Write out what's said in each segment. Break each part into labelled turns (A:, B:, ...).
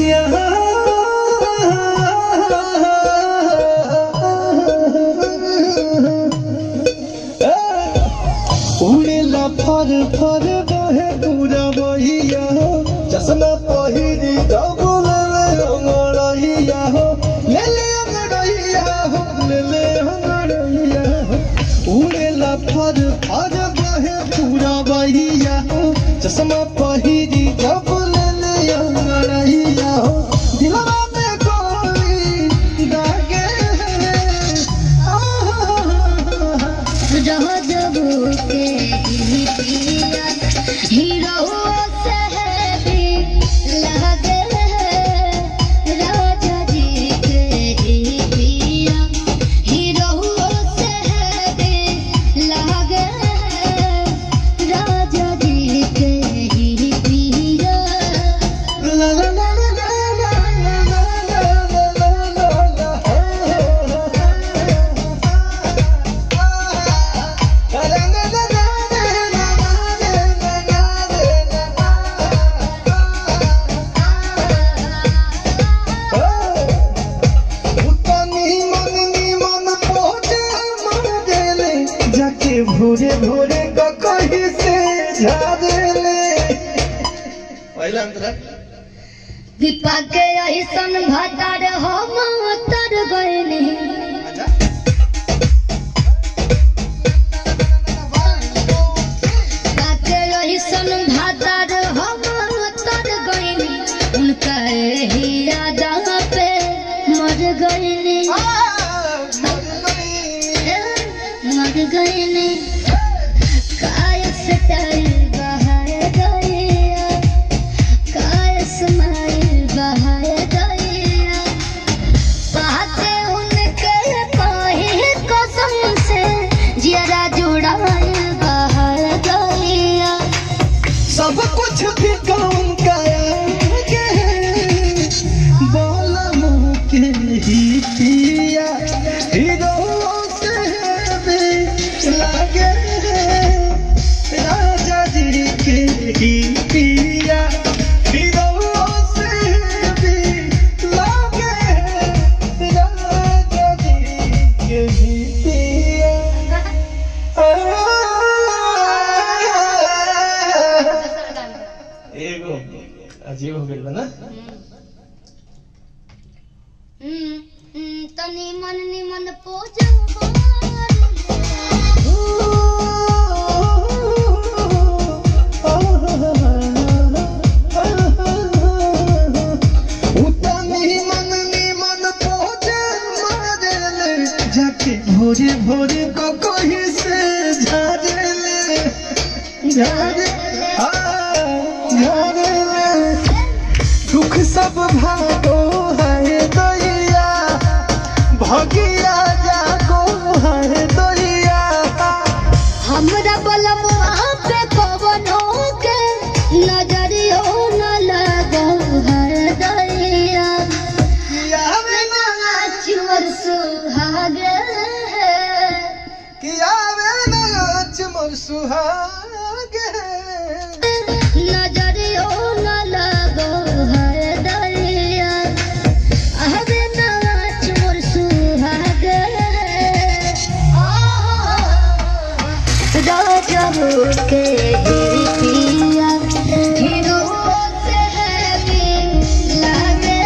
A: भैया उड़ेला फर फर बहे पूरा बहिया चश्मा पहिरी डबल अंगड़ैया हो ले ले अंगड़ैया हो ले ले अंगड़ैया हो उड़ेला फर फर बहे पूरा बहिया हो चश्मा पहिरी डबल अंगड़ैया हो दिलवा में गोली दागे आहा
B: रह जबू के ही पिया हीरो से है भी लगे राजा जी के ही पिया हीरो से है भी लगे राजा जी के ही पिया
A: La la la la la la la la la la la जाके भोरे भोरे ककही से झाड़ले पहला अंतरा
B: दीपा के ऐसन भतर हम तर गइनी
A: अच्छा
B: काके ऐसन भतर हम तर गइनी उनका ही यादा पे मर गइनी मर गइनी कायस टाइल बहार गइया कायस माइल बहार गइया पाते उनके कहे कसम से जरा जुड़ाइल बहार गइया
A: सब कुछ भी काम करेंगे बोला मुँह के ही पिया हीरो से भी लगे राजा जी के ही पिया हीरो से भी लगे राजा जी के ही पिया एगो अजीब हो गइल बा ना
B: हम्म, हम्म, तनी मन निमन पोज
A: उतनी मन निमन पहुँचे मारेले जाके भोरे भोरे को कहीं से झाड़ेले झाड़े हाँ, झाड़ेले दुख सब भागो है दैया भगिया जागो है दैया
B: हमरा बलमुआ पे कवनो के नजरियो न लगो हर दैया
A: यावे ना
B: चुर सुहाग
A: कियावे नाच मोर सुहागे
B: नजरियो न लगो हर दैया अहबे नाच मोर सुहाग राजा के पिया हीरो से है भी लागे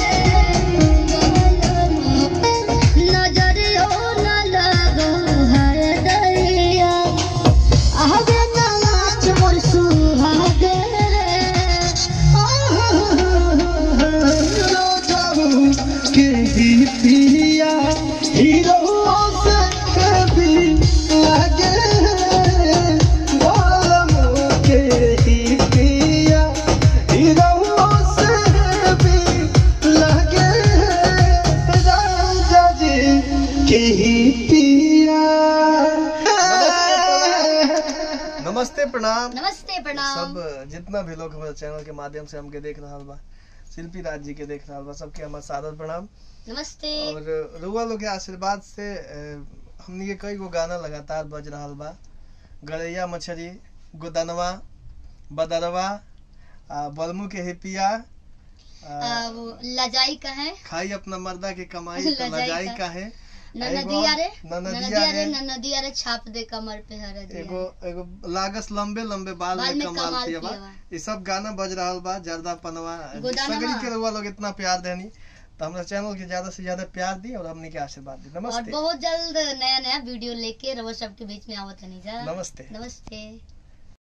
B: नजरियो न लगो हर दैया अहबे नाच मोर सुहागे
A: के ही पिया हीरो से कभी लगे बालम के ही पिया हीरो से भी लगे राजा जी के ही पिया नमस्ते प्रणाम
B: नमस्ते प्रणाम
A: सब जितना भी लोग हमारे चैनल के माध्यम से हमके देख रहा बा शिल्पी राज जी के देख रहा बा सबके हमार सादर प्रणाम
B: नमस्ते
A: और रुआ लोग के आशीर्वाद से अ, हमनी के कई गो गाना लगातार बज रहा बा गरैया मछली गोदनवा बदरवा आ बलमू के हिपिया
B: आ, वो लजाई का है
A: खाई अपना मर्दा के कमाई तो
B: लजाई
A: लजाई
B: का।
A: का है
B: न
A: एगो
B: नदिया रे
A: न
B: न
A: नदिया
B: नदिया रे
A: रे।
B: न नदिया रे छाप दे कमर पे हर
A: एगो एगो लागस लंबे लंबे बाल
B: बाल
A: में
B: में
A: कमाल
B: कमाल
A: पियबा
B: पियबा।
A: ये सब गाना बज रहल बा जर्दा पनवा
B: गोदानमा।
A: सगरी के रउआ लोग इतना प्यार देनी तो हमरा चैनल के ज्यादा से ज्यादा प्यार दी और हमने के आशीर्वाद दी
B: और
A: नमस्ते
B: बहुत जल्द नया नया वीडियो लेके रवो सबके बीच में आवत है जा
A: नमस्ते
B: नमस्ते